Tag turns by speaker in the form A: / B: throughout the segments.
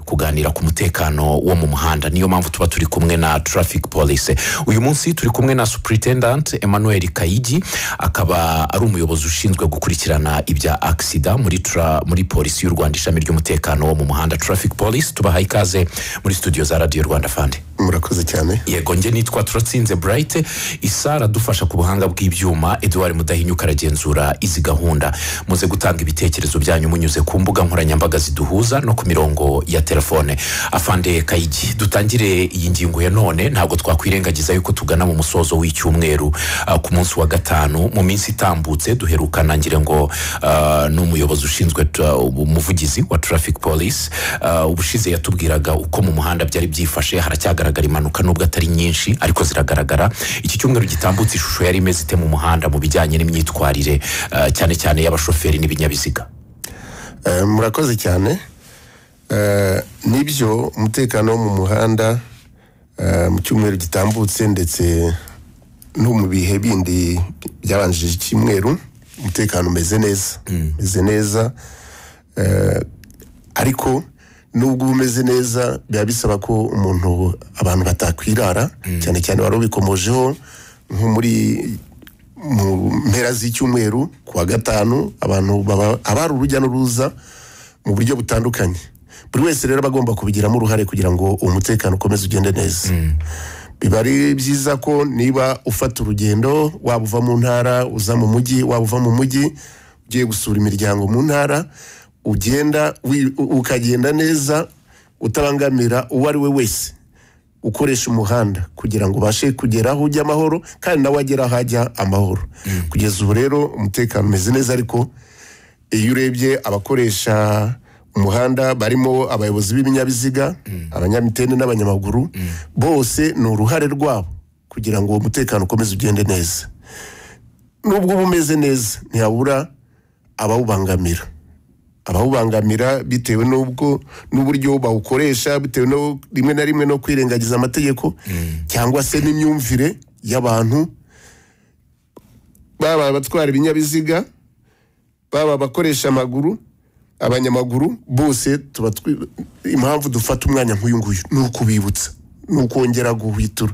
A: kuganira ku mutekano wo mu muhanda niyo mpamvu tuba turi kumwe na traffic police uyu munsi turi kumwe na superintendant emmanuel kayigi akaba ari umuyobozi ushinzwe gukurikirana ibya agisida muri tra- muri polisi y'u rwanda ishami ry'umutekano wo mu muhanda traffic police tubaha ikaze muri studio za radiyo rwanda fandi
B: murakoze cyane
A: yego nge nitwa turatsinze burayite isara adufasha ku buhanga bw'ibyuma eduard mudahinyuka aragenzura izi gahunda muze gutanga ibitekerezo byanyu munyuze ku mbuga nkoranyambaga ziduhuza no ku mirongo ya telefone afande kayigi dutangire iyi ngingo ya none ntabwo twakwirengagiza yuko tugana mu musozo w'icyumweru ah, ku munsi wa gatanu mu minsi itambutse duherukana ngira ngo ah, n'umuyobozi ushinzwe tra- umuvugizi wa traffic police ah, ubushize yatubwiraga uko mu muhanda byari byifashe haracyagaragara impanuka nubwo atari nyinshi ariko ziragaragara iki cyumweru gitambutse ishusho yari imeze ite mu muhanda mu bijyanye n'imyitwarire ah, cyane cyane y'abashoferi n'ibinyabiziga
B: Eh, murakoze cyane Eh, nibyo umutekano wo mu muhanda eh, mu cyumweru gitambutse ndetse no mu bihe bindi byabanjije icyumweru umutekano umeze neza umeze neza Eh, ariko nubwo uba umeze neza biba bisaba ko umuntu abantu batakwirara cyane cyane wari ubikomojeho nko muri mu mpera z'icyumweru ku wa gatanu abantu baba aba ari urujya n'uruza mu buryo butandukanye buri wese rero aba agomba kubigiramo uruhare kugira ngo uwo mutekano ukomeze ugende neza biba ari byiza ko niba ufata urugendo waba uva mu ntara uza mu mujyi waba uva mu mujyi ugiye gusura imiryango mu ntara ugenda wi- u- ukagenda neza utabangamira uwo ari we wese ukoresha umuhanda kugira ngo ubashe kugera aho ujya amahoro kandi nawe agera aho ajya amahoro kugeza ubu rero umutekano umeze neza ariko iyo urebye abakoresha umuhanda barimo abayobozi b'ibinyabiziga abanyamitende n'abanyamaguru bose ni uruhare rwabo kugira ngo uwo mutekano ukomeze ugende neza nubwo uba umeze neza ntihabura abawubangamira abawubangamira bitewe n'ubwo n'uburyo bawukoresha bitewe no rimwe na rimwe no kwirengagiza amategeko cyangwa se n'imyumvire y'abantu baba abatwara ibinyabiziga baba abakoresha amaguru abanyamaguru bose tuba twi- impamvu dufata umwanya nk'uyu nguyu ni ukubibutsa ni ukongera guhwitura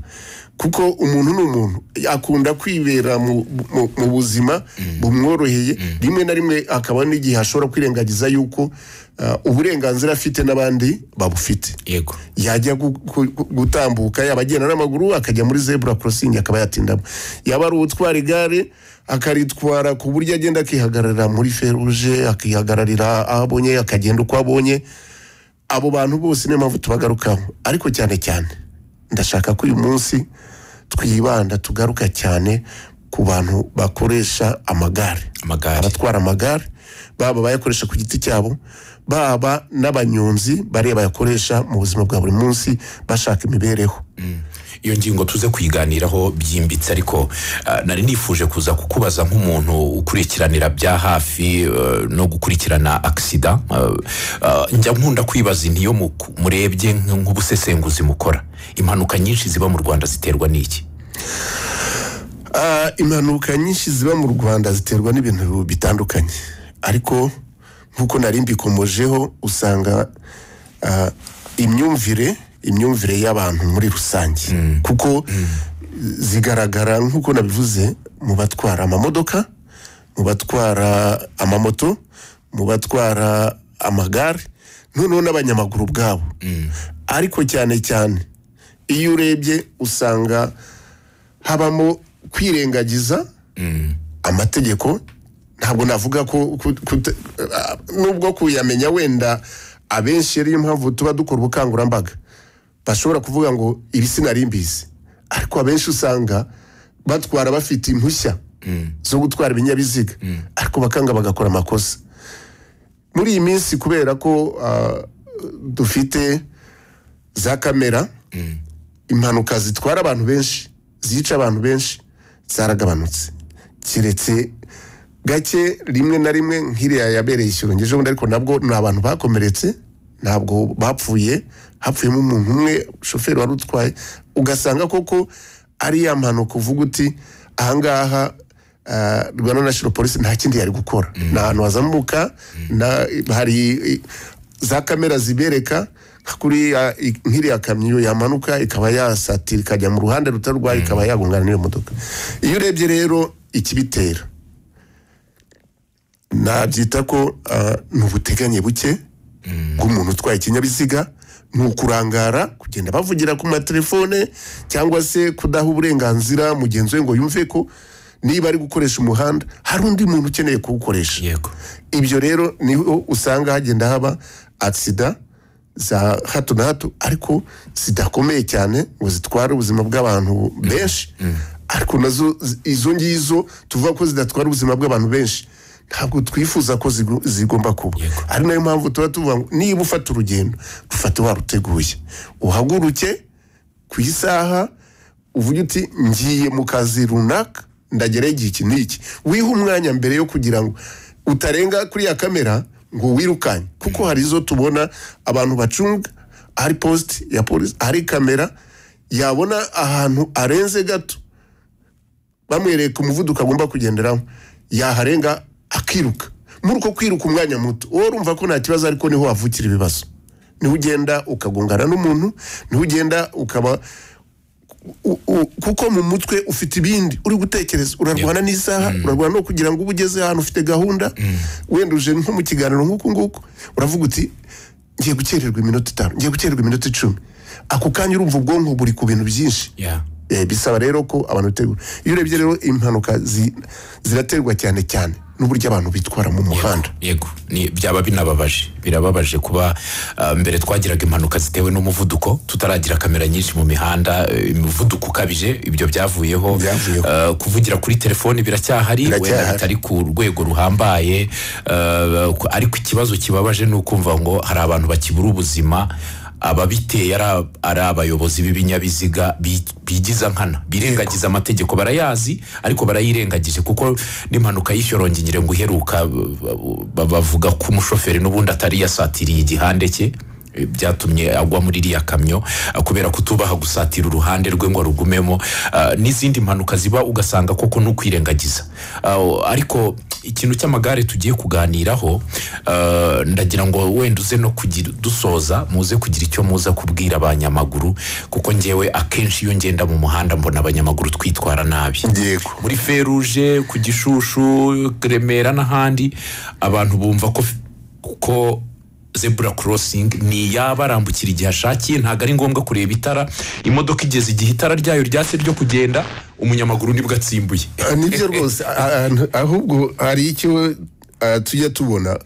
B: kuko umuntu ni umuntu akunda kwibera mu, mu, mu buzima bumworoheye rimwe na rimwe akaba n'igihe ashobora kwirengagiza yuko ah, uburenganzira afite n'abandi babufite
A: yego
B: yajya gu- gu- gu- gutambuka yaba agenda n'amaguru akajya muri zebura korosingi akaba yatindamo yaba ari uwutwara igare akaritwara ku buryo agenda akihagararira muri feruje akihagararira aho abonye akagenda uko abonye abo bantu bose niyo mpamvu tubagarukaho ariko cyane cyane ndashaka ko uyu munsi twibanda tugaruka cyane ku bantu bakoresha amagare
A: amagare
B: abatwara amagare baba abayakoresha ku giti cyabo baba n'abanyonzi bariya bayakoresha mu buzima bwa buri munsi bashaka imibereho
A: iyo ngingo tuze kuyiganiraho byimbitse ariko ah, nari nifuje kuza kukubaza nk'umuntu ukurikiranira bya hafi eh, no gukurikirana agisida njya nkunda kwibaza ntiyo muku- murebye nk- nk'ubusesenguzi mukora impanuka nyinshi ziba mu rwanda ziterwa n'iki
B: Ah, impanuka nyinshi ziba mu rwanda ziterwa n'ibintu bitandukanye ariko nk'uko nari mbikomojeho usanga ah, imyumvire imyumvire y'abantu muri rusange kuko zigaragara nk'uko nabivuze mu batwara amamodoka mu batwara amamoto mu batwara amagare noneho n'abanyamaguru ubwabo ariko cyane cyane iyo urebye usanga habamo kwirengagiza amategeko ntabwo navuga ko ku- kute- ah, nubwo kuyamenya wenda abenshi ariyo mpamvu tuba dukora ubukangurambaga bashobora kuvuga ngo iri sinari mbizi ariko abenshi usanga batwara bafite impushya zo gutwara ibinyabiziga ariko bakanga bagakora amakosa muri iyi minsi kubera ko ah, dufite za kamera impanuka zitwara abantu benshi zica abantu benshi zaragabanutse keretse gake rimwe na rimwe nk'iriya yabereye ikirongeje ubundi ariko nabwo ni abantu bakomeretse ntabwo bapfuye hapfuyemo umuntu umwe shoferi wari utwaye ugasanga koko ari ya mpanuka uvuga uti ahangaha ah, rwanda national police nta kindi yari gukora ni ahantu hazamuka na hari za kamera zibereka nka kuri ah, i- nk'iriya kamyo yamanuka ikaba yasatira ikajya mu ruhande rutari rwayo ikaba yagongana n'iyo modoka iyo urebye rero ikibitera nabyita ko ah, ni ubuteganye buke bw'umuntu utwaye ikinyabiziga ni ukurangara kugenda bavugira ku matelefone cyangwa se kudaha uburenganzira mugenzi we ngo yumve ko niba ari gukoresha umuhanda hari undi muntu ukeneye kuwukoresha
A: yego
B: ibyo rero niho usanga hagenda haba agisida za hato na hato ariko zidakomeye cyane ngo zitware ubuzima bw'abantu benshi ariko nazo zi- izo ngizo tuvuga ko zidatwara ubuzima bw'abantu benshi ntabwo twifuza ko zigu- zigomba kuba
A: Yego.
B: ari nayo mpamvu tuba tuvuga ngo niba ufata urugendo rufate waruteguye uhaguruke ku isaha uvuge uti ngiye mu kazi runaka ndagerayo igihe iki n'iki wiha umwanya mbere yo kugira ngo utarenga kuri ya kamera ngo wirukanye kuko hari izo tubona abantu bacunga hari posite ya polisi hari kamera yabona ahantu arenze gato bamwereka umuvuduko agomba kugenderaho yaharenga akiruka muri uko kwiruka umwanya muto wowe urumva ko nta kibazo ariko niho havukira ibibazo niho ugenda ukagongana n'umuntu niho ugenda ukaba u- u- kuko mu mutwe ufite ibindi uri gutekereza urarwana n'isaha urarwana no kugira ngo ube ugeze ahantu ufite gahunda wenda uje nko mu kiganiro nk'uku nguku uravuga uti ngiye gukererwa iminota itanu ngiye gukererwa iminota icumi ako kanya urumva ubwonko buri ku bintu byinshi
A: ya
B: Eh, bisaba rero ko abantu bitegura iyo urebye rero impanuka zi- ziraterwa cyane cyane n'uburyo abantu bitwara mu muhanda
A: yego ni byaba binababaje birababaje kuba ah, mbere twagiraga impanuka zitewe n'umuvuduko tutaragira kamera nyinshi mu mihanda eh, imivuduko ukabije ibyo byavuyeho
B: Byavuyeho.
A: Ah, kuvugira kuri telefoni biracyahari
B: Biracyahari.
A: wenda bitari ku rwego ruhambaye ah, ku- ariko ikibazo kibabaje ni ukumva ngo hari abantu bakibura ubuzima ababiteye ari ab- ari abayobozi b'ibinyabiziga bi- bigiza nkana birengagiza amategeko barayazi ariko barayirengagije kuko n'impanuka y'ishyorongingire ngo iheruka b- b- bavuga ko umushoferi n'ubundi atari yasatiriye igihande cye eh, byatumye agwa muri iriya kamyo ah, kubera kutubaha gusatira uruhande rwe ngo rugumemo ah, n'izindi mpanuka ziba ugasanga koko ni ukwirengagiza Ah, ariko ikintu cy'amagare tugiye kuganiraho ah, ndagira ngo wenda uze no kugira dusoza muze kugira icyo muza kubwira abanyamaguru kuko ngewe akenshi iyo ngenda mu muhanda mbona abanyamaguru twitwara nabi
B: yego
A: muri feruje ku gishushu remera n'ahandi abantu bumva ko ko zebura korosingi ni iyaba arambukira igihe ashakiye ntabwo ari ngombwa kureba itara imodoka igeze igihe itara ryayo ryatse ryo kugenda umunyamaguru nibwo atsimbuye
B: Ah, nibyo rwose Ah, ah, ahubwo hari icyo ah, tujya tubona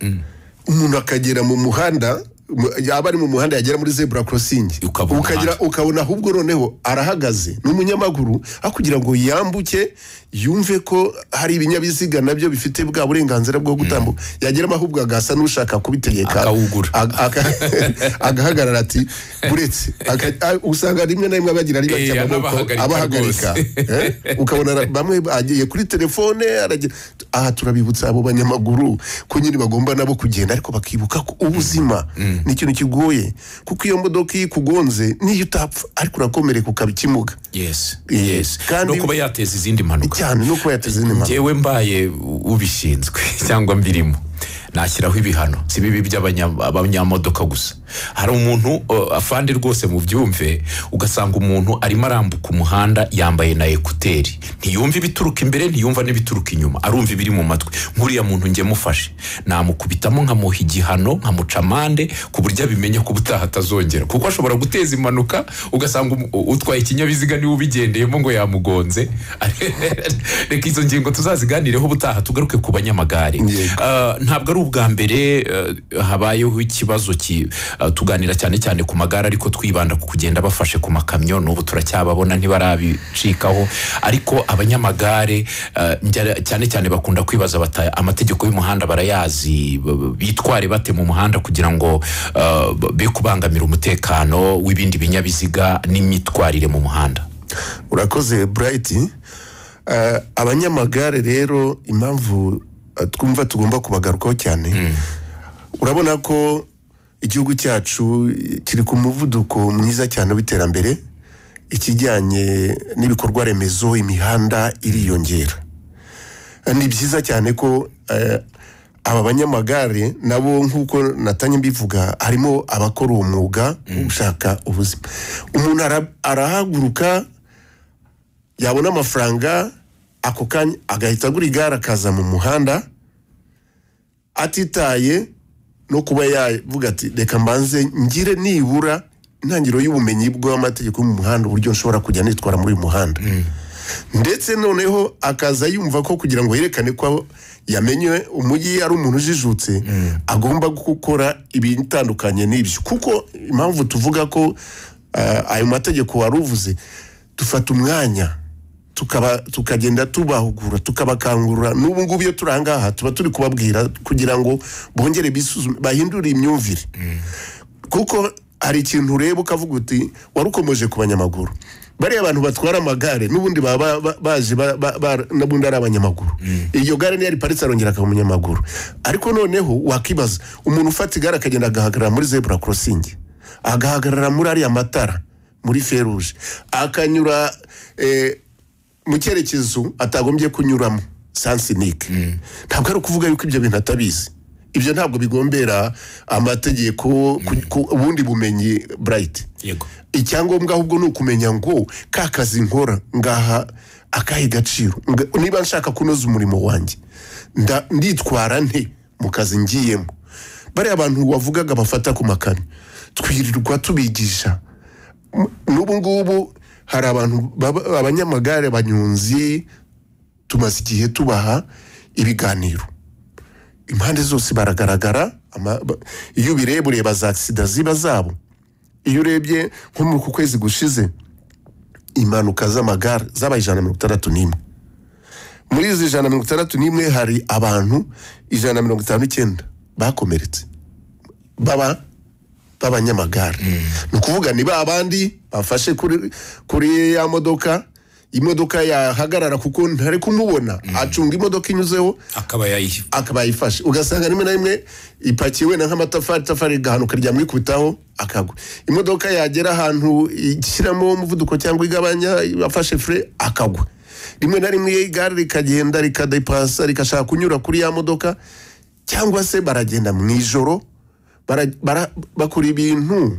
B: umuntu akagera mu muhanda mu- yaba ari mu muhanda yagera muri zebura korosingi
A: Ukabona
B: ukagira ukabona ahubwo noneho arahagaze ni umunyamaguru aho kugira ngo yambuke yumve ko hari ibinyabiziga nabyo bifite bwa burenganzira bwo gutambuka yageramo ahubwo agasa n'ushaka kubitegeka
A: Akawugura.
B: Aga- aga- agahagarara ati buretse Aga- a- usanga rimwe na rimwe abagira ari bake
A: Eh,
B: amaboko
A: anabahagarika
B: abahagarika
A: rwose.
B: Eh, ukabona ara- bamwe agiye kuri telefone aragira aha turabibutsa abo banyamaguru ko nyine bagomba nabo kugenda ariko bakibuka ko ubuzima ni ikintu kigoye kuko iyo modoka iyo ikugonze niyo utapfa ariko urakomereka ukabikimuga
A: yes
B: Yes.
A: yes
B: Kandi-
A: no kuba yateza izindi mpanuka
B: cyane no kuba yateze indi mpanuka
A: njyewe mbaye ubishinzwe cyangwa mbirimo nashyiraho ibihano si bibi by'abanya- abanyamodoka gusa hari umuntu uh, afande rwose mu byumve ugasanga umuntu arimo arambuka umuhanda yambaye na ekuteri ntiyumva ibituruka imbere ntiyumva n'ibituruka inyuma arumva ibiri mu matwi nk'uriya muntu njye mufashe namukubitamo nkamuha igihano nkamuca amande ku buryo abimenya ko ubutaha atazongera kuko ashobora guteza impanuka ugasanga umu- utwaye ikinyabiziga niwe ubigendeyemo ngo yamugonze reka izo ngingo tuzaziganireho ubutaha tugaruke ku banyamagare
B: Yego.
A: Ah, ntabwo ari ubwa mbere eh, habayeho ikibazo ki ah, tuganira cyane cyane ku magare ariko twibanda ku kugenda bafashe ku makamyo n'ubu turacyababona ntibarabicikaho ariko abanyamagare ah, njya- cyane cyane bakunda kwibaza bata amategeko y'umuhanda barayazi b- b- bitware bate mu muhanda kugira ngo ah, b- be kubangamira umutekano w'ibindi binyabiziga n'imyitwarire mu muhanda
B: urakoze burayiti Eh, abanyamagare rero impamvu eh, twumva tugomba kubagarukaho cyane urabona ko igihugu cyacu eh, kiri ku muvuduko mwiza cyane w'iterambere ikijyanye n'ibikorwa remezo imihanda iriyongera Eh, ni byiza cyane ko eh, aba banyamagare nabo nk'uko natanye mbivuga harimo abakora uwo mwuga wo gushaka ubuzima umuntu ara- arahaguruka yabona amafaranga ako kanya agahita agura igare akaza mu muhanda atitaye no kuba yavuga ati reka mbanze ngire nibura intangiriro y'ubumenyi bw'amategeko yo mu muhanda uburyo nshobora kujya nitwara muri uyu muhanda ndetse noneho akaza yumva ko kugira ngo yerekane ko yamenye umujyi ari umuntu ujijutse agomba gukora ibitandukanye n'ibyo kuko impamvu tuvuga ko ah, ayo mategeko wari uvuze dufata umwanya tukaba tukagenda tubahugura tukabakangurira n'ubu ngubu iyo turi aha ngaha tuba turi kubabwira kugira ngo bongere bisuzume bahindure imyumvire kuko hari ikintu ureba ukavuga uti wari ukomeje ku banyamaguru bariya abantu batwara amagare n'ubundi baba ba- ba- baje ba- ba- ba- n'ubundi ari abanyamaguru iryo gare niyo riparitse arongera akaba umunyamaguru ariko noneho wakibaza umuntu ufata igare akagenda agahagarara muri zebura korosingi agahagarara muri ariya matara muri feruje akanyura eh, mu cyerekezo atagombye kunyuramo sansinike ntabwo ari ukuvuga yuko ibyo bintu atabizi ibyo ntabwo bigombera amategeko ku- ku- ubundi bumenyi burayiti
A: yego
B: icyangombwa ahubwo ni ukumenya ngo ka kazi nkora ngaha akahe gaciro Nga- niba nshaka kunoza umurimo wanjye nda- nditwara nte mu kazi ngiyemo bariya bantu wavugaga bafata ku makami twirirwa tubigisha M- n'ubu ngubu hari abantu baba- abanyamagare abanyonzi tumaze igihe tubaha ibiganiro impande zose baragaragara ama- ba- iyo ubireba ureba za agisida ziba zabo iyo urebye nko muri ku kwezi gushize impanuka z'amagare zabaye ijana na mirongo itandatu n'imwe muri izi ijana na mirongo itandatu n'imwe hari abantu ijana na mirongo itanu n'icyenda bakomeretse baba b'abanyamagare ni ukuvuga ni ba bandi bafashe kuri kuri ya modoka imodoka yahagarara kuko ntari kumubona acunga imodoka inyuzeho
A: akaba yayiha
B: akaba yayifashe ugasanga rimwe na rimwe ipakiye wenda nk'amatafari itafari rigahanuka ryamwikubitaho akagwa imodoka yagera ahantu ishyiramo umuvuduko cyangwa igabanya afashe fure akagwa rimwe na rimwe igare rikagenda rikadepasa rigashaka kunyura kuri ya modoka cyangwa se baragenda mu ijoro bara- bara- bakora ibintu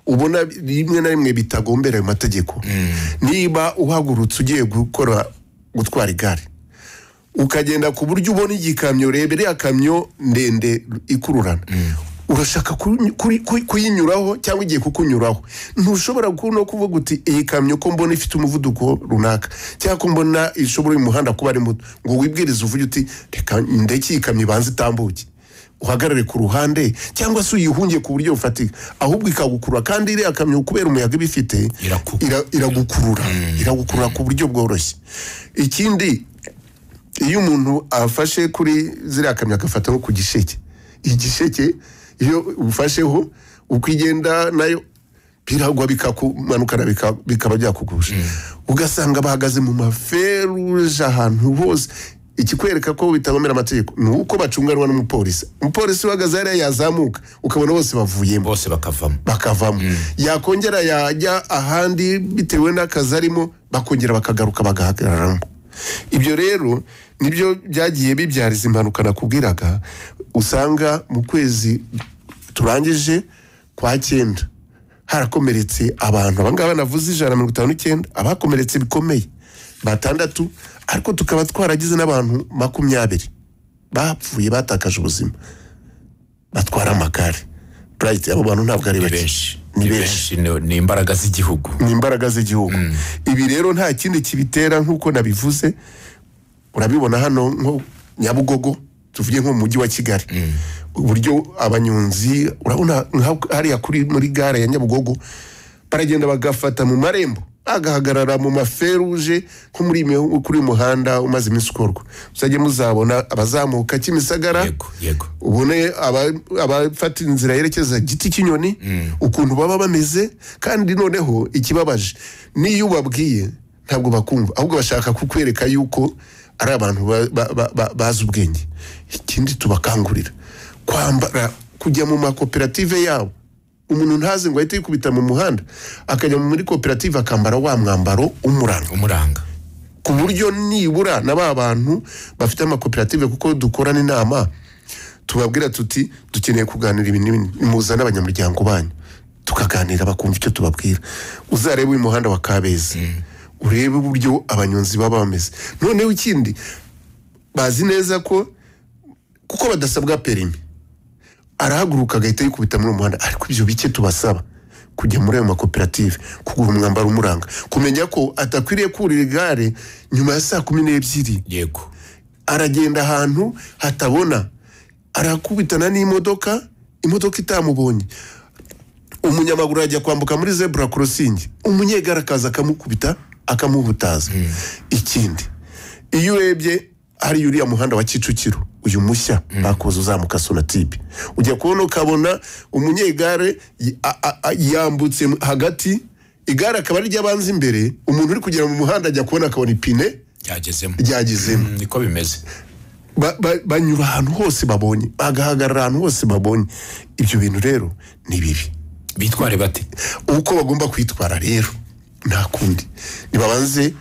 B: ubona rimwe na rimwe bitagombera ayo mategeko niba uhagurutse ugiye gukora gutwara igare ukagenda ku buryo ubona igikamyo reba iriya kamyo ndende ikururana urashaka ku- kuri- ku- kuyinyuraho cyangwa igiye kukunyuraho ntushobora ku- no kuvuga uti iyi kamyo ko mbona ifite umuvuduko runaka cyangwa ko mbona ishobora uyu muhanda kuba ari muto ngo wibwirize uvuge uti reka ndeke iyi kamyo ibanze itambuke uhagarare ku ruhande cyangwa se uyihunge ku buryo bufatika ahubwo ikagukurura kandi iriya kamyo kubera umuyaga iba ifite
A: Iraku-
B: ira- iragukurura iragukurura ku buryo bworoshye ikindi iyo umuntu afashe kuri ziriya kamyo agafata nko ku gisheke igisheke iyo ufasheho uko igenda nayo biragwa bikakumanukana bika- bikaba byakugusha ugasanga bahagaze mu maferuje ahantu hose ikikwereka ko bitabomera amategeko ni uko bacunganwa n'umupolisi umupolisi uhagaze hariya yazamuka ukabona bose bavuyemo
A: bose bakavamo
B: bakavamo yakongera yajya ahandi bitewe n'akazi arimo bakongera bakagaruka bagahagararamo ibyo rero nibyo byagiye bibyariza impanuka nakubwiraga usanga mu kwezi turangije kwa cyenda harakomeretse abantu abangaba navuze ijana na mirongo itanu n'icyenda abakomeretse bikomeye batandatu ariko tukaba twaragize n'abantu makumyabiri bapfuye batakaje ubuzima batwara amagare burayiti abo bantu ntabwo ari
A: ni
B: bake
A: benshi
B: ni benshi
A: ni- ni imbaraga z'igihugu
B: ni imbaraga z'igihugu ibi rero nta kindi kibitera nk'uko nabivuze urabibona hano nko nyabugogo tuvuge nko mu mujyi wa kigali uburyo abanyonzi urabona nka hariya kuri muri gare ya nyabugogo baragenda bagafata mu marembo agahagarara mu maferuje nko muri iyo mihu- kuri uyu muhanda umaze iminsi ukorwa muzajye muzabona abazamuka kimisagara
A: yego yego
B: ubone aba- abafata inzira yerekeza giti cy'inyoni ukuntu baba bameze kandi noneho ikibabaje n'iyo ubabwiye ntabwo bakumva ahubwo bashaka kukwereka yuko ari abantu ba- ba- ba- ba- bazi ubwenge ikindi tubakangurira kwambara kujya mu makoperative yabo umuntu ntaze ngo ahite yikubita mu muhanda akajya muri koperative akambara wa mwambaro umuranga
A: umuranga
B: ku buryo nibura na ba bantu bafite amakoperative kuko dukorana inama tubabwira tuti dukeneye kuganira ibintu n'ibintu muzane abanyamuryango banyu tukaganira bakumva icyo tubabwira uzarebe uyu muhanda wa kabeza urebe uburyo abanyonzi baba bameze noneho ikindi bazi neza ko kuko badasabwa perimi arahaguruka agahita yikubita muri uwo muhanda ariko ibyo bike tubasaba kujya muri ayo makoperative kugura umwambaro umuranga kumenya ko atakwiriye kurira igare nyuma ya saa kumi n'ebyiri
A: yego
B: aragenda ahantu hatabona arakubitana n'imodoka imodoka itamubonye umunyamaguru yajya kwambuka muri zebura korosingi umunyegare akaza akamukubita akamubutaza ikindi iyo urebye hari uriya muhanda wa kicukiro uyu mushya bakoze uzamuka sonatibe ujya kubona ukabona umunyegare y- a- a- a- yambutse hagati igare akaba ari ry'abanza imbere umuntu uri kugera mu muhanda ajya kubona akabona ipine
A: byagezemo
B: ryagezemo
A: Mm, niko bimeze
B: ba- ba- banyura ahantu hose babonye bagahagarara ahantu hose babonye ibyo bintu rero ni bibi
A: bitware bate
B: uko bagomba kwitwara rero nta kundi nibabanze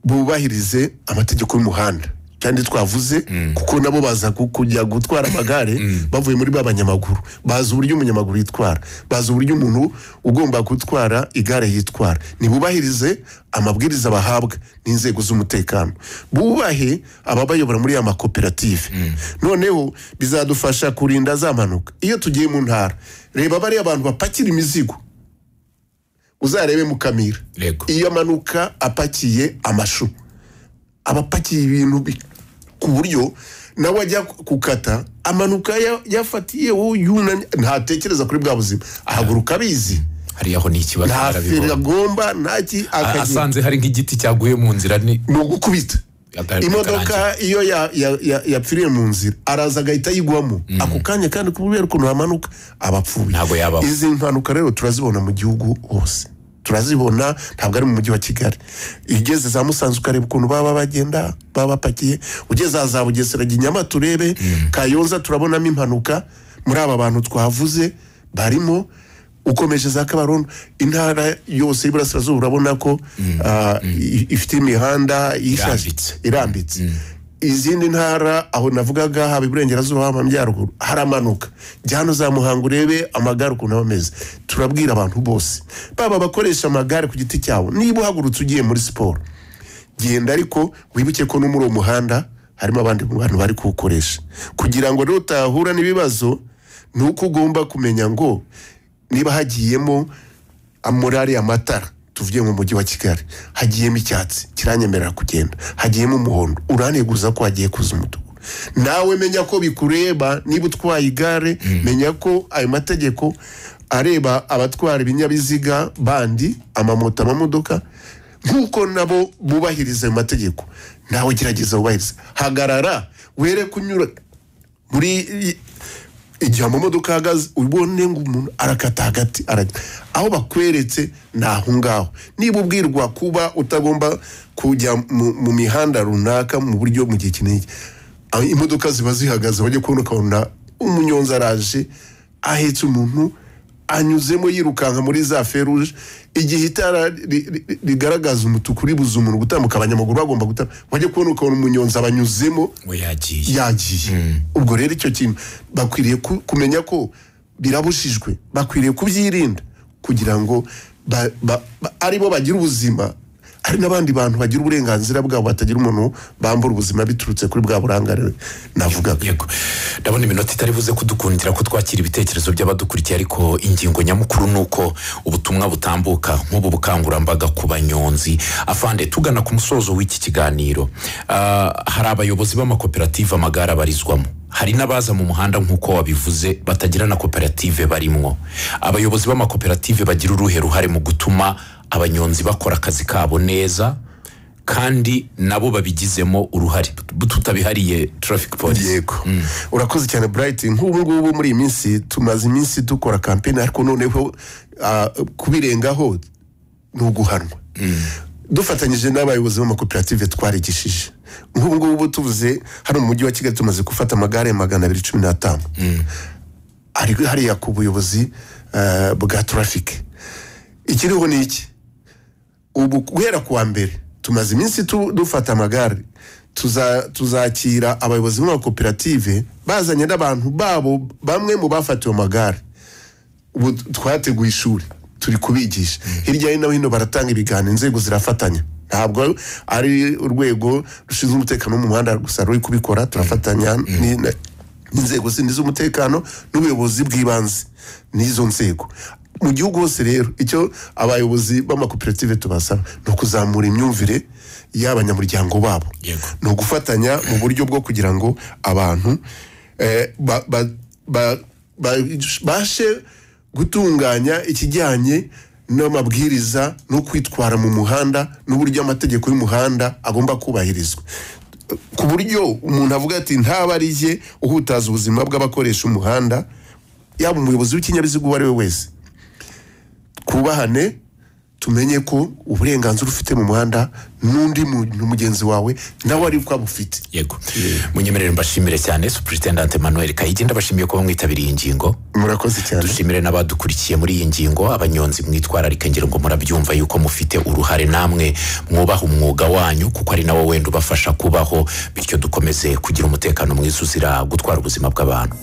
B: bubahirize amategeko y'umuhanda kandi twavuze kuko nabo baza ku- kujya gutwara amagare bavuye muri ba banyamaguru bazi uburyo umunyamaguru yitwara bazi uburyo umuntu ugomba gutwara igare yitwara nibubahirize amabwiriza bahabwa n'inzego z'umutekano bubahe ababayobora muri ya makoperative noneho bizadufasha kurinda za mpanuka iyo tugiye mu ntara reba bariya abantu bapakira imizigo uzarebe mukamira
A: Yego.
B: iyo amanuka apakiye amashu aba apakiye ibintu bi- ku buryo nawe ajya gukata amanuka ya- yafatiyeho yunamye ntatekereza kuri bwa buzima ahaguruka abizi
A: hariyaho ni ikibazo
B: nta feri
A: barabibona
B: agomba ntaki
A: A-
B: akagenda
A: asanze hari nk'igiti cyaguye mu nzira ni
B: ni ugukubita
A: Aga-
B: imodoka iyo ya- ya- ya- yapfiriye mu nzira araza agahita yigwamo ako kanya kandi kubera ukuntu hamanuka aba apfuye
A: Ntabwo yabaho.
B: izi mpanuka rero turazibona mu gihugu hose turazibona ntabwo ari mu mujyi wa kigali iyo ugeze za musanze ukareba ukuntu baba bagenda baba bapakiye ugeze aha za bugesera jya i nyamata urebe kayonza turabonamo impanuka muri aba bantu twavuze barimo ukomeje za kabarondo intara yose y'iburasirazuba urabona ko ah, i- ifite imihanda ishashe
A: Irambitse.
B: irambitse izindi ntara aho navugaga haba iburengerazuba haba amajyaruguru haramanuka jya hano za muhanga urebe amagare ukuntu aba ameze turabwira abantu bose baba bakoresha amagare ku giti cyabo niba uhagurutse ugiye muri siporo genda ariko wibuke ko no muri uwo muhanda harimo abandi bantu bari kuwukoresha kugira ngo rero utahura n'ibibazo ni uko ugomba kumenya ngo niba hagiyemo amurari amatara tuvuye mu mujyi wa kigali hagiyemo icyatsi kiranyemerera kugenda hagiyemo umuhondo uranteguza ko hagiye kuza umutuku nawe menya ko bikureba niba utwaye igare menya ko ayo mategeko areba abatwara ibinyabiziga bandi amamoto amamodoka nk'uko nabo bubahiriza ayo mategeko nawe gerageza wubahirize hagarara were kunyura muri i- igihe amamodoka ahagaze ubone ngo umuntu arakata hagati arajya aho bakweretse ni aho ngaho niba ubwirwa kuba utagomba kujya mu, mu mihanda runaka mu buryo mu gihe kinini aho imodoka ziba zihagaze bajya kubona ukabona umunyonzi araje ahetse umuntu anyuzemo yirukanka muri za feruje igihe itara ri- ri- ri- rigaragaza umutuku ribuza umuntu gutambuka abanyamaguru bagomba gutambuka bajya kubona ukabona umunyonzi abanyuzemo
A: we yagiye
B: yagiye ubwo rero icyo kintu bakwiriye ku- kumenya ko birabujijwe bakwiriye kubyirinda kugira ngo ba- ba- ba- ari bo bagira ubuzima hari n'abandi bantu bagira uburenganzira bwabo batagira umuntu bambura ubuzima biturutse kuri bwa burangare navugaga
A: yego ndabona iminota itari buze kudukundira ko twakira ibitekerezo by'abadukurikiye ariko ingingo nyamukuru ni uko ubutumwa butambuka nk'ubu bukangurambaga ku banyonzi afande tugana ku musozo w'iki kiganiro ah, hari abayobozi b'amakoperative amagare abarizwamo hari n'abaza mu muhanda nk'uko wabivuze batagira na koperative barimwo abayobozi b'amakoperative bagira uruhe ruhare mu gutuma abanyonzi bakora akazi kabo neza kandi nabo babigizemo uruhare tutabihariye traffic police
B: yego urakoze cyane burayiti nk'ubu ngubu muri iyi minsi tumaze iminsi dukora kampeni ariko noneho ah, kubirengaho ni uguhanwa dufatanyije n'abayobozi b'amakoperative twarigishije nk'ubu ngubu tuvuze hano mu mujyi wa kigali tumaze gufata amagare magana abiri cumi n'atanu hari hariya ku buyobozi eh, bwa traffic ikiriho ni iki ubu guhera ku wa mbere tumaze iminsi tu- dufata amagare Tuza- tuzakira abayobozi b'amakoperative bazanye n'abantu babo bamwe mu bafatiwe amagare ubu twateguye ishuri turi kubigisha hirya no hino baratanga ibiganiro inzego zirafatanya ntabwo ari urwego rushinzwe umutekano wo mu muhanda gusa ruri kubikora turafatanya ni- na- n'inzego zindi z'umutekano n'ubuyobozi bw'ibanze n'izo nzego mu gihugu hose rero icyo abayobozi b'amakoperative tubasaba ni ukuzamura imyumvire y'abanyamuryango babo
A: Yego.
B: ni ugufatanya mu buryo bwo kugira ngo abantu eh, ba- ba- ba- ba- bashe gutunganya ikijyanye n'amabwiriza no kwitwara mu muhanda n'uburyo amategeko y'umuhanda agomba kubahirizwa ku buryo umuntu avuga ati ntaba ari jye uhutaza ubuzima bw'abakoresha umuhanda yaba umuyobozi w'ikinyabiziga uwo ari we wese twubahane tumenye ko uburenganzira ufite mu muhanda n'undi muntu mugenzi wawe nawe ari uko abufite
A: yego munyemerere mbashimire cyane superintendante manuel kayigi ndabashimiye kuba mwitabiriye iyi ngingo
B: murakoze cyane
A: dushimire n'abadukurikiye muri iyi ngingo abanyonzi mwitwararike ngira ngo murabyumva yuko mufite uruhare namwe mwubaha umwuga wanyu kuko ari nawo wenda ubafasha kubaho bityo dukomeze kugira umutekano mwiza uzira gutwara ubuzima bw'abantu